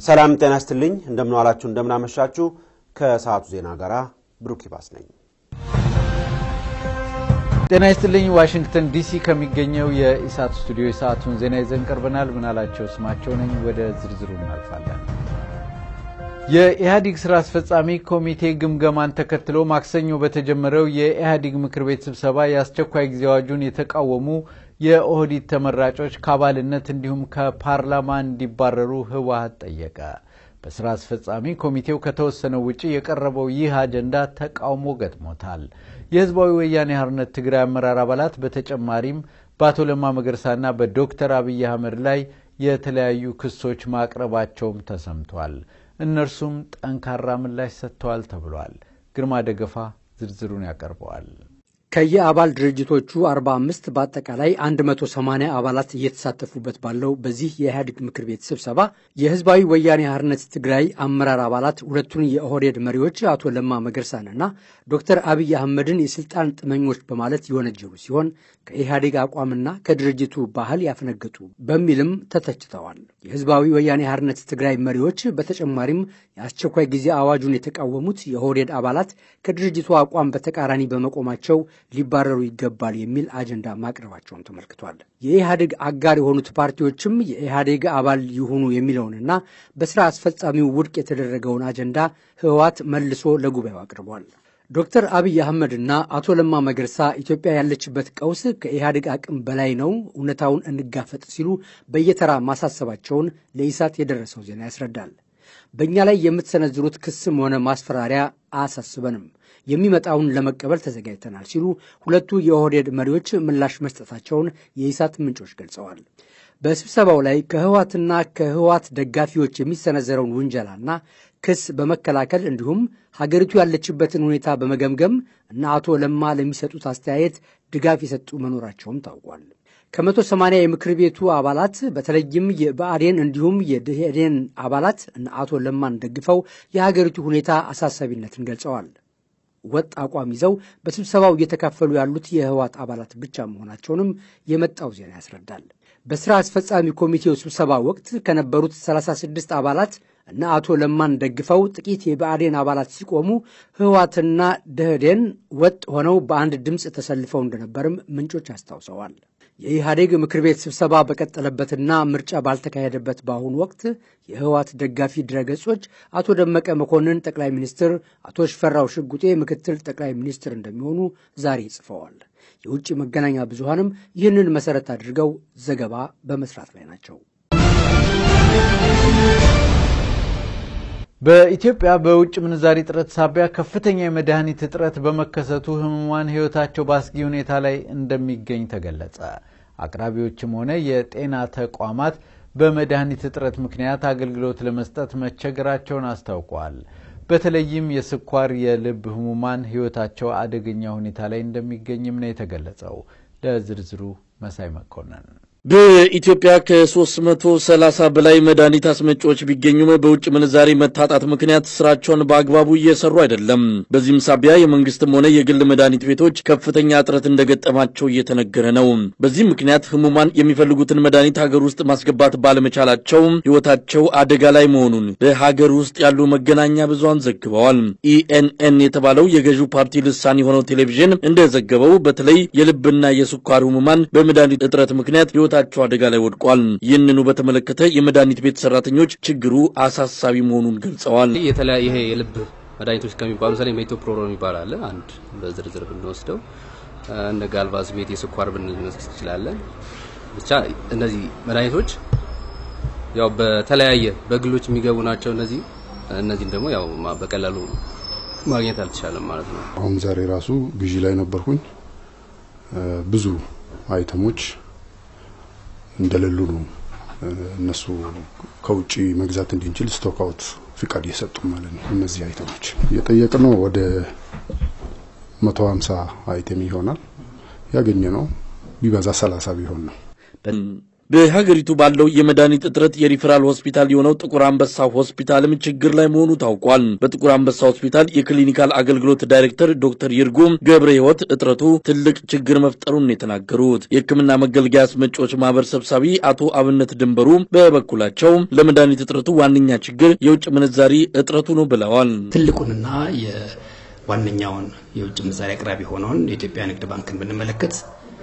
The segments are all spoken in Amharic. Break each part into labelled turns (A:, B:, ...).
A: ሰላም ጤና ይስጥልኝ። እንደምን ዋላችሁ፣ እንደምን አመሻችሁ። ከሰዓቱ ዜና ጋር ብሩክ ይባስ ነኝ።
B: ጤና ይስጥልኝ። ዋሽንግተን ዲሲ ከሚገኘው የኢሳት ስቱዲዮ የሰዓቱን ዜና ይዘን ቀርበናል። ምናላቸው ስማቸው ነኝ። ወደ ዝርዝሩ እናልፋለን። የኢህአዴግ ስራ አስፈጻሚ ኮሚቴ ግምገማን ተከትሎ ማክሰኞ በተጀመረው የኢህአዴግ ምክር ቤት ስብሰባ የአስቸኳይ ጊዜ አዋጁን የተቃወሙ የኦህዲድ ተመራጮች ከአባልነት እንዲሁም ከፓርላማ እንዲባረሩ ህወሀት ጠየቀ። በስራ አስፈጻሚ ኮሚቴው ከተወሰነው ውጭ የቀረበው ይህ አጀንዳ ተቃውሞ ገጥሞታል። የህዝባዊ ወያኔ ሓርነት ትግራይ አመራር አባላት በተጨማሪም በአቶ ለማ መገርሳና በዶክተር አብይ አህመድ ላይ የተለያዩ ክሶች ማቅረባቸውም ተሰምቷል። እነርሱም ጠንካራ ምላሽ ሰጥተዋል ተብሏል። ግርማ ደገፋ ዝርዝሩን ያቀርበዋል።
C: ከየአባል ድርጅቶቹ 45 በአጠቃላይ 180 አባላት እየተሳተፉበት ባለው በዚህ የኢህአዴግ ምክር ቤት ስብሰባ የህዝባዊ ወያኔ ሓርነት ትግራይ አመራር አባላት ሁለቱን የኦህዴድ መሪዎች አቶ ለማ መገርሳንና ዶክተር አብይ አህመድን የስልጣን ጥመኞች በማለት የወነጀሉ ሲሆን ከኢህአዴግ አቋምና ከድርጅቱ ባህል ያፈነገጡ በሚልም ተተችተዋል። የህዝባዊ ወያኔ ሓርነት ትግራይ መሪዎች በተጨማሪም የአስቸኳይ ጊዜ አዋጁን የተቃወሙት የኦህዴድ አባላት ከድርጅቱ አቋም በተቃራኒ በመቆማቸው ሊባረሩ ይገባል የሚል አጀንዳ ማቅረባቸውን ተመልክቷል። የኢህአዴግ አጋር የሆኑት ፓርቲዎችም የኢህአዴግ አባል ይሁኑ የሚለውንና በስራ አስፈጻሚው ውድቅ የተደረገውን አጀንዳ ህወሓት መልሶ ለጉባኤው አቅርቧል። ዶክተር አብይ አህመድና አቶ ለማ መገርሳ ኢትዮጵያ ያለችበት ቀውስ ከኢህአዴግ አቅም በላይ ነው፣ እውነታውን እንጋፈጥ ሲሉ በየተራ ማሳሰባቸውን ለኢሳት የደረሰው ዜና ያስረዳል። በእኛ ላይ የምትሰነዝሩት ክስም ሆነ ማስፈራሪያ አያሳስበንም የሚመጣውን ለመቀበል ተዘጋጅተናል ሲሉ ሁለቱ የኦህዴድ መሪዎች ምላሽ መስጠታቸውን የኢሳት ምንጮች ገልጸዋል። በስብሰባው ላይ ከህዋትና ከህዋት ደጋፊዎች የሚሰነዘረውን ውንጀላና ክስ በመከላከል እንዲሁም ሀገሪቱ ያለችበትን ሁኔታ በመገምገም እና አቶ ለማ ለሚሰጡት አስተያየት ድጋፍ የሰጡ መኖራቸውም ታውቋል። ከመቶ ሰማንያ የምክር ቤቱ አባላት በተለይም የብአዴን እንዲሁም የደኢህዴን አባላት እና አቶ ለማን ደግፈው የሀገሪቱ ሁኔታ አሳሳቢነትን ገልጸዋል። ወጥ አቋም ይዘው በስብሰባው እየተካፈሉ ያሉት የህወሓት አባላት ብቻ መሆናቸውንም የመጣው ዜና ያስረዳል። በስራ አስፈጻሚ ኮሚቴው ስብሰባ ወቅት ከነበሩት 36 አባላት እና አቶ ለማን ደግፈው ጥቂት የብአዴን አባላት ሲቆሙ ህወሓትና ደኢህዴን ወጥ ሆነው በአንድ ድምፅ ተሰልፈው እንደነበርም ምንጮች አስታውሰዋል። የኢህአዴግ ምክር ቤት ስብሰባ በቀጠለበትና ምርጫ ባልተካሄደበት በአሁኑ ወቅት የህወሓት ደጋፊ ድረገጾች አቶ ደመቀ መኮንን ጠቅላይ ሚኒስትር፣ አቶ ሽፈራው ሽጉጤ ምክትል ጠቅላይ ሚኒስትር እንደሚሆኑ ዛሬ ጽፈዋል። የውጭ መገናኛ ብዙሃንም ይህንን መሰረት አድርገው ዘገባ በመስራት ላይ ናቸው።
B: በኢትዮጵያ በውጭ ምንዛሪ እጥረት ሳቢያ ከፍተኛ የመድኃኒት እጥረት በመከሰቱ ህሙማን ህይወታቸው በአስጊ ሁኔታ ላይ እንደሚገኝ ተገለጸ። አቅራቢዎችም ሆነ የጤና ተቋማት በመድኃኒት እጥረት ምክንያት አገልግሎት ለመስጠት መቸገራቸውን አስታውቀዋል። በተለይም የስኳር፣ የልብ ህሙማን ህይወታቸው አደገኛ ሁኔታ ላይ እንደሚገኝም ነው የተገለጸው። ለዝርዝሩ መሳይ መኮንን
D: በኢትዮጵያ ከ330 በላይ መድኃኒት አስመጪዎች ቢገኙም በውጭ ምንዛሬ መታጣት ምክንያት ስራቸውን በአግባቡ እየሰሩ አይደለም። በዚህም ሳቢያ የመንግስትም ሆነ የግል መድኃኒት ቤቶች ከፍተኛ እጥረት እንደገጠማቸው እየተነገረ ነው። በዚህም ምክንያት ህሙማን የሚፈልጉትን መድኃኒት ሀገር ውስጥ ማስገባት ባለመቻላቸው ህይወታቸው አደጋ ላይ መሆኑን በሀገር ውስጥ ያሉ መገናኛ ብዙሃን ዘግበዋል። ኢኤንኤን የተባለው የገዢው ፓርቲ ልሳን የሆነው ቴሌቪዥን እንደዘገበው በተለይ የልብና የስኳር ህሙማን በመድኃኒት እጥረት ምክንያት ህይወታቸው አደጋ ላይ ወድቋል። ይህንኑ በተመለከተ የመድኃኒት ቤት ሰራተኞች ችግሩ አሳሳቢ መሆኑን ገልጸዋል።
E: የተለያየ ይሄ የልብ መድኃኒቶች ከሚባሉ ምሳሌ ሜቶፕሮሎል የሚባል አለ። አንድ በዝርዝር ብንወስደው እንደ ጋልቫዝ ቤት የስኳር ብንወስድ እንችላለን። ብቻ እነዚህ መድኃኒቶች ያው በተለያየ በግሎች የሚገቡ ናቸው። እነዚህ እነዚህም ደግሞ ያው በቀላሉ ማግኘት አልተቻለም ማለት ነው።
F: አሁን ዛሬ ራሱ ግዢ ላይ ነበርኩኝ። ብዙ አይተሞች እንደሌሉ ነው እነሱ ከውጪ መግዛት እንድንችል ስቶክ አውት ፍቃድ እየሰጡ ማለት ነው። እነዚህ አይተሞች እየጠየቅ ነው ወደ መቶ ሀምሳ አይተም ይሆናል ያገኘ ነው ቢበዛ ሰላሳ ቢሆን ነው።
D: በሀገሪቱ ባለው የመድኃኒት እጥረት የሪፈራል ሆስፒታል የሆነው ጥቁር አንበሳ ሆስፒታልም ችግር ላይ መሆኑ ታውቋል። በጥቁር አንበሳ ሆስፒታል የክሊኒካል አገልግሎት ዳይሬክተር ዶክተር ይርጉም ገብረ ሕይወት እጥረቱ ትልቅ ችግር መፍጠሩን የተናገሩት የሕክምና መገልገያ አስመጪዎች ማህበር ሰብሳቢ አቶ አብነት ድንበሩ በበኩላቸው ለመድኃኒት እጥረቱ ዋነኛ ችግር የውጭ ምንዛሪ እጥረቱ ነው ብለዋል።
G: ትልቁንና ዋነኛውን የውጭ ምንዛሪ አቅራቢ የሆነውን የኢትዮጵያ ንግድ ባንክን ብንመለከት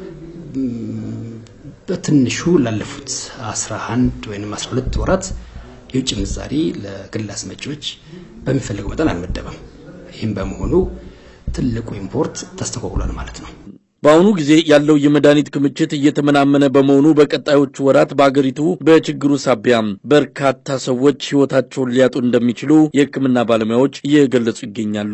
G: በትንሹ ላለፉት 11 ወይም 12 ወራት የውጭ ምንዛሪ ለግል አስመጪዎች በሚፈልገው መጠን አልመደበም። ይህም በመሆኑ ትልቁ ኢምፖርት ተስተጓጉሏል ማለት ነው።
D: በአሁኑ ጊዜ ያለው የመድኃኒት ክምችት እየተመናመነ በመሆኑ በቀጣዮቹ ወራት በአገሪቱ በችግሩ ሳቢያ በርካታ ሰዎች ሕይወታቸውን ሊያጡ እንደሚችሉ የሕክምና ባለሙያዎች እየገለጹ ይገኛሉ።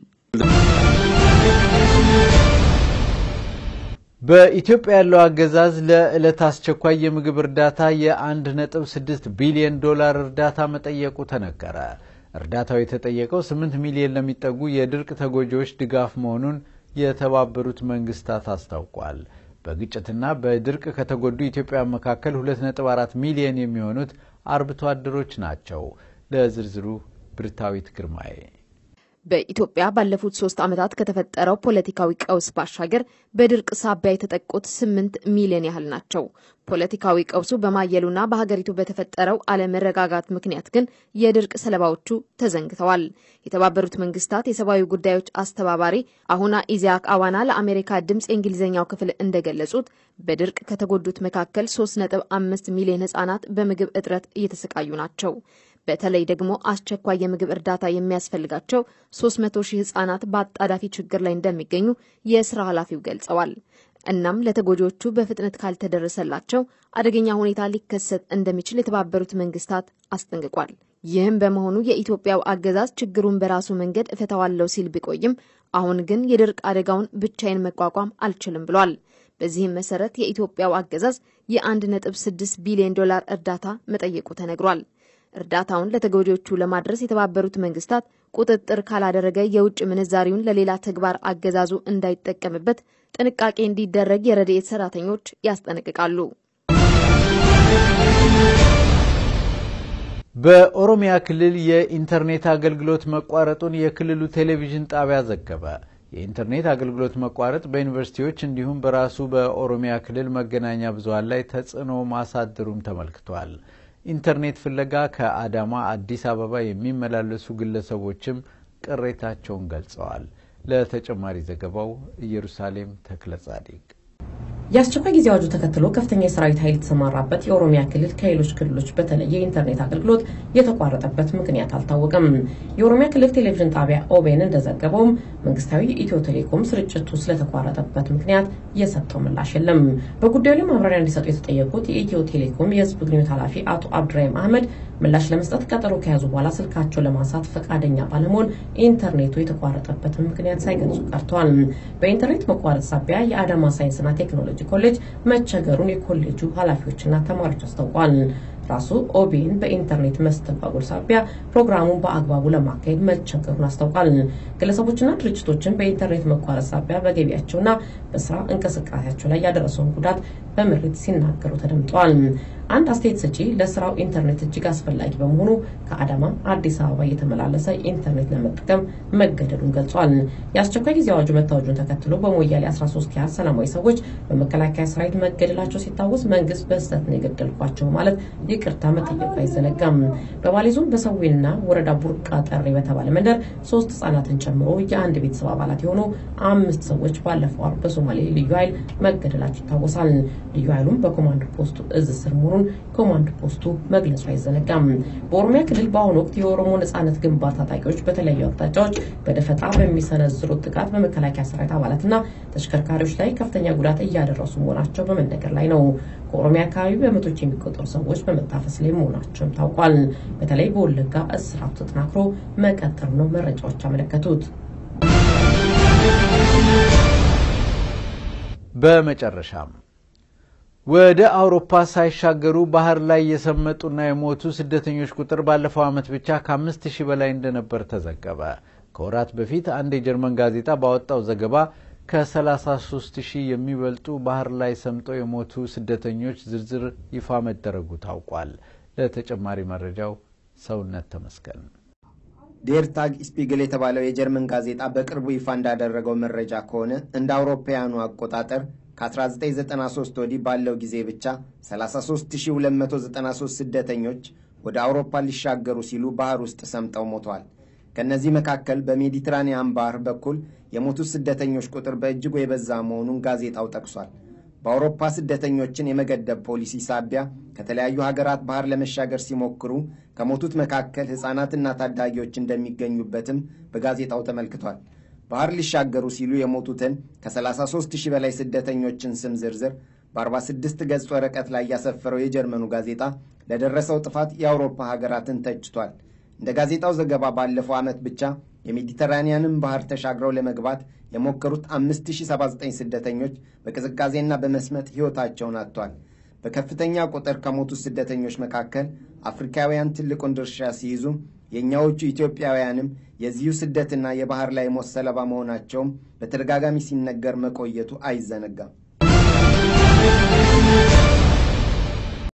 B: በኢትዮጵያ ያለው አገዛዝ ለዕለት አስቸኳይ የምግብ እርዳታ የ1.6 ቢሊዮን ዶላር እርዳታ መጠየቁ ተነገረ። እርዳታው የተጠየቀው 8 ሚሊዮን ለሚጠጉ የድርቅ ተጎጂዎች ድጋፍ መሆኑን የተባበሩት መንግስታት አስታውቋል። በግጭትና በድርቅ ከተጎዱ ኢትዮጵያውያን መካከል 2.4 ሚሊዮን የሚሆኑት አርብቶ አደሮች ናቸው። ለዝርዝሩ ብርታዊት ግርማዬ
H: በኢትዮጵያ ባለፉት ሶስት ዓመታት ከተፈጠረው ፖለቲካዊ ቀውስ ባሻገር በድርቅ ሳቢያ የተጠቁት ስምንት ሚሊዮን ያህል ናቸው። ፖለቲካዊ ቀውሱ በማየሉና በሀገሪቱ በተፈጠረው አለመረጋጋት ምክንያት ግን የድርቅ ሰለባዎቹ ተዘንግተዋል። የተባበሩት መንግስታት የሰብአዊ ጉዳዮች አስተባባሪ አሁና ኢዚያክ አዋና ለአሜሪካ ድምፅ የእንግሊዝኛው ክፍል እንደገለጹት በድርቅ ከተጎዱት መካከል 3.5 ሚሊዮን ህጻናት በምግብ እጥረት እየተሰቃዩ ናቸው። በተለይ ደግሞ አስቸኳይ የምግብ እርዳታ የሚያስፈልጋቸው 300 ሺህ ህጻናት በአጣዳፊ ችግር ላይ እንደሚገኙ የስራ ኃላፊው ገልጸዋል። እናም ለተጎጂዎቹ በፍጥነት ካልተደረሰላቸው አደገኛ ሁኔታ ሊከሰት እንደሚችል የተባበሩት መንግስታት አስጠንቅቋል። ይህም በመሆኑ የኢትዮጵያው አገዛዝ ችግሩን በራሱ መንገድ እፈታዋለሁ ሲል ቢቆይም አሁን ግን የድርቅ አደጋውን ብቻዬን መቋቋም አልችልም ብሏል። በዚህም መሰረት የኢትዮጵያው አገዛዝ የ1.6 ቢሊዮን ዶላር እርዳታ መጠየቁ ተነግሯል። እርዳታውን ለተጎጂዎቹ ለማድረስ የተባበሩት መንግስታት ቁጥጥር ካላደረገ የውጭ ምንዛሪውን ለሌላ ተግባር አገዛዙ እንዳይጠቀምበት ጥንቃቄ እንዲደረግ የረድኤት ሰራተኞች ያስጠነቅቃሉ።
B: በኦሮሚያ ክልል የኢንተርኔት አገልግሎት መቋረጡን የክልሉ ቴሌቪዥን ጣቢያ ዘገበ። የኢንተርኔት አገልግሎት መቋረጥ በዩኒቨርሲቲዎች እንዲሁም በራሱ በኦሮሚያ ክልል መገናኛ ብዙኃን ላይ ተጽዕኖ ማሳደሩም ተመልክቷል። ኢንተርኔት ፍለጋ ከአዳማ አዲስ አበባ የሚመላለሱ ግለሰቦችም ቅሬታቸውን ገልጸዋል። ለተጨማሪ ዘገባው ኢየሩሳሌም ተክለ ጻዲቅ
I: የአስቸኳይ ጊዜ አዋጁ ተከትሎ ከፍተኛ የሰራዊት ኃይል የተሰማራበት የኦሮሚያ ክልል ከሌሎች ክልሎች በተለየ የኢንተርኔት አገልግሎት የተቋረጠበት ምክንያት አልታወቀም። የኦሮሚያ ክልል ቴሌቪዥን ጣቢያ ኦቤን እንደዘገበውም መንግስታዊ ኢትዮ ቴሌኮም ስርጭቱ ስለተቋረጠበት ምክንያት የሰጠው ምላሽ የለም። በጉዳዩ ላይ ማብራሪያ እንዲሰጡ የተጠየቁት የኢትዮ ቴሌኮም የህዝብ ግንኙነት ኃላፊ አቶ አብዱራሂም አህመድ ምላሽ ለመስጠት ቀጠሮ ከያዙ በኋላ ስልካቸው ለማንሳት ፈቃደኛ ባለመሆን ኢንተርኔቱ የተቋረጠበትን ምክንያት ሳይገልጹ ቀርተዋል። በኢንተርኔት መቋረጥ ሳቢያ የአዳማ ሳይንስና ቴክኖሎጂ ኮሌጅ መቸገሩን የኮሌጁ ኃላፊዎችና ተማሪዎች አስታውቋል። ራሱ ኦቤን በኢንተርኔት መስተጓጎል ሳቢያ ፕሮግራሙን በአግባቡ ለማካሄድ መቸገሩን አስታውቋል። ግለሰቦችና ድርጅቶችን በኢንተርኔት መቋረጥ ሳቢያ በገቢያቸውና በስራ እንቅስቃሴያቸው ላይ ያደረሰውን ጉዳት በምሬት ሲናገሩ ተደምጠዋል። አንድ አስተያየት ሰጪ ለስራው ኢንተርኔት እጅግ አስፈላጊ በመሆኑ ከአዳማ አዲስ አበባ እየተመላለሰ ኢንተርኔት ለመጠቀም መገደዱን ገልጿል። የአስቸኳይ ጊዜ አዋጁ መታወጁን ተከትሎ በሞያሌ 13 ያህል ሰላማዊ ሰዎች በመከላከያ ሰራዊት መገደላቸው ሲታወስ መንግስት በስህተት ነው የገደልኳቸው ማለት ይቅርታ መጠየቁ አይዘነጋም። በባሌ ዞን በሰዌና ወረዳ ቡርቃ ጠሬ በተባለ መንደር ሶስት ህጻናትን ጨምሮ የአንድ ቤተሰብ አባላት የሆኑ አምስት ሰዎች ባለፈው አርብ በሶማሌ ልዩ ኃይል መገደላቸው ይታወሳል። ልዩ ኃይሉም በኮማንድ ፖስቱ እዝ ስር መሆኑን ኮማንድ ፖስቱ መግለጹ አይዘነጋም። በኦሮሚያ ክልል በአሁኑ ወቅት የኦሮሞ ነጻነት ግንባር ታጣቂዎች በተለያዩ አቅጣጫዎች በደፈጣ በሚሰነዝሩት ጥቃት በመከላከያ ሰራዊት አባላትና ተሽከርካሪዎች ላይ ከፍተኛ ጉዳት እያደረሱ መሆናቸው በመነገር ላይ ነው። ከኦሮሚያ አካባቢ በመቶች የሚቆጠሩ ሰዎች በመታፈስ ላይ መሆናቸውም ታውቋል። በተለይ በወለጋ እስራቱ ተጠናክሮ መቀጠሉ ነው መረጃዎች ያመለከቱት።
B: በመጨረሻም ወደ አውሮፓ ሳይሻገሩ ባህር ላይ የሰመጡና የሞቱ ስደተኞች ቁጥር ባለፈው ዓመት ብቻ ከአምስት ሺህ በላይ እንደነበር ተዘገበ። ከወራት በፊት አንድ የጀርመን ጋዜጣ ባወጣው ዘገባ ከ33 ሺህ የሚበልጡ ባህር ላይ ሰምጠው የሞቱ ስደተኞች ዝርዝር ይፋ መደረጉ ታውቋል። ለተጨማሪ መረጃው ሰውነት ተመስገን።
J: ዴር ታግ ስፒግል የተባለው የጀርመን ጋዜጣ በቅርቡ ይፋ እንዳደረገው መረጃ ከሆነ እንደ አውሮፓውያኑ አቆጣጠር ከ1993 ወዲህ ባለው ጊዜ ብቻ 33293 ስደተኞች ወደ አውሮፓ ሊሻገሩ ሲሉ ባህር ውስጥ ሰምጠው ሞተዋል። ከእነዚህ መካከል በሜዲትራኒያን ባህር በኩል የሞቱት ስደተኞች ቁጥር በእጅጉ የበዛ መሆኑን ጋዜጣው ጠቅሷል። በአውሮፓ ስደተኞችን የመገደብ ፖሊሲ ሳቢያ ከተለያዩ ሀገራት ባህር ለመሻገር ሲሞክሩ ከሞቱት መካከል ሕፃናትና ታዳጊዎች እንደሚገኙበትም በጋዜጣው ተመልክቷል። ባህር ሊሻገሩ ሲሉ የሞቱትን ከ33 ሺህ በላይ ስደተኞችን ስም ዝርዝር በ46 ገጽ ወረቀት ላይ ያሰፈረው የጀርመኑ ጋዜጣ ለደረሰው ጥፋት የአውሮፓ ሀገራትን ተችቷል። እንደ ጋዜጣው ዘገባ ባለፈው ዓመት ብቻ የሜዲተራኒያንን ባህር ተሻግረው ለመግባት የሞከሩት 5079 ስደተኞች በቅዝቃዜና በመስመጥ ሕይወታቸውን አጥቷል። በከፍተኛ ቁጥር ከሞቱት ስደተኞች መካከል አፍሪካውያን ትልቁን ድርሻ ሲይዙ የእኛዎቹ ኢትዮጵያውያንም የዚሁ ስደትና የባህር ላይ ሞት ሰለባ መሆናቸውም በተደጋጋሚ ሲነገር መቆየቱ አይዘነጋም።